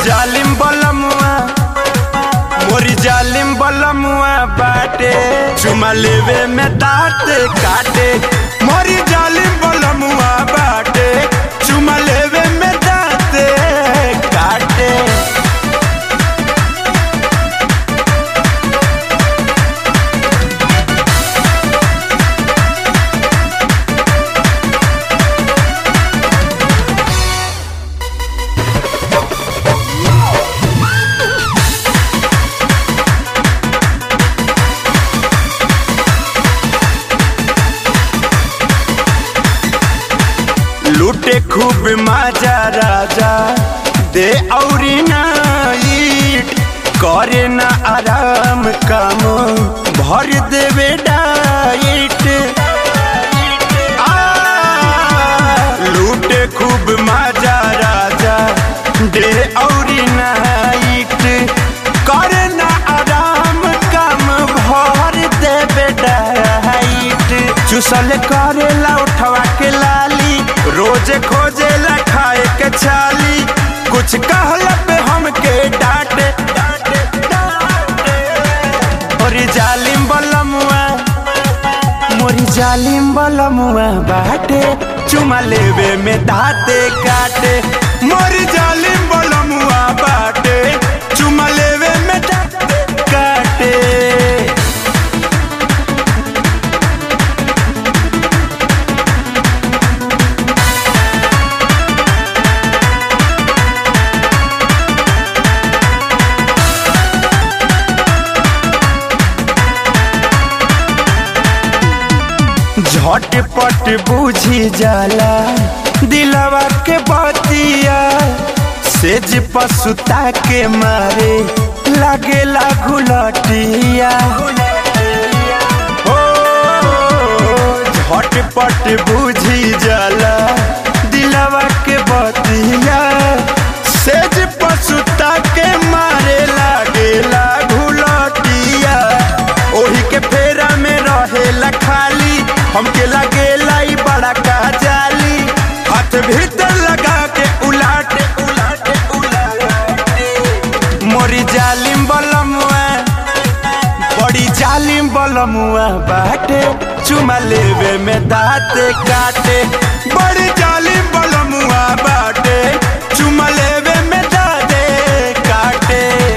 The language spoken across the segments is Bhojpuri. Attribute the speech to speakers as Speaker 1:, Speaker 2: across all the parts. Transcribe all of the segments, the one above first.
Speaker 1: जालिम बलमुआ मोरी जालिम बलमुआ बाटे चुमा लेवे में दांत काटे मोरी जालिम बलमुआ बाटे चुमा लेवे में दांत काटे लूटे खूब माजा राजा दे औरी नाइट करे ना आराम काम भर देवे डाइट आ, लूटे खूब माजा राजा दे औरी नाइट करे ना आराम काम भर देवे डाइट चुसल करेला उठवा के लाली रोज खोजेला खाए के छाली कुछ कहला पे हमके डांटे डांटे डांटे और जालिम बलमुआ मोरी जालिम बलमुआ बाटे चुमा लेवे में दाते काटे मोरी जालिम बलमुआ बाटे चुमा लेवे में दाते काटे झटपट बूझी जाला दिलवा के बतिया सेज पसुता के मारे लागेला घुलटिया हो झटपट बूझी जाला दिलवा के बतिया सेज पसुता के मारे लागेला घुलटिया ओही के फेरा में रहेला खाली हमके लगेला ई बड़ा का जाली हाथ भीतर लगा के उलाटे उलाटे उलाटे मोरी जालिम बलमुआ बड़ी जालिम बलमुआ बाटे चुमा लेवे में दाते काटे बड़ी जालिम बलमुआ बाटे चुमा लेवे में दाते काटे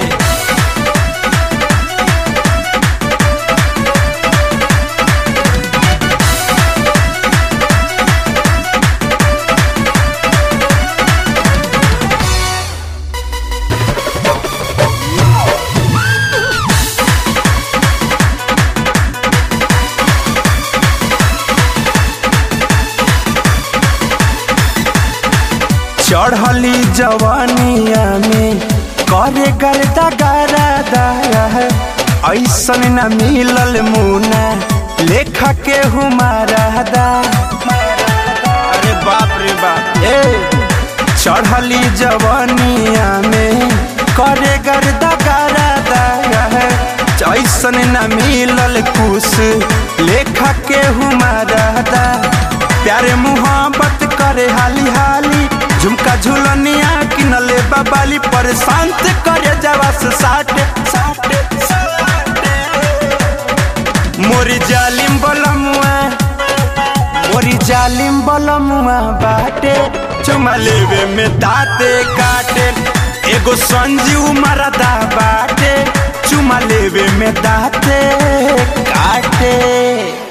Speaker 1: चढ़ली जवानिया में करे करता गारा ऐसन न मिलल मुना लेखा के हुमारा दा अरे बाप रे बाप ए चढ़ली जवानिया में करे गर्दा गारा दा ऐसन न मिलल कुछ लेखा के हुमारा दा प्यारे मुहब्बत करे हाली हाली झुमका झुलनिया किनले बाबाली पर शांत करे जवा से साटे साटे साटे मोरी जालिम बलमुआ मोरी जालिम बलमुआ बाटे चुमा लेवे में दाते काटे एगो संजीव मरदा बाटे चुमा लेवे में दाते काटे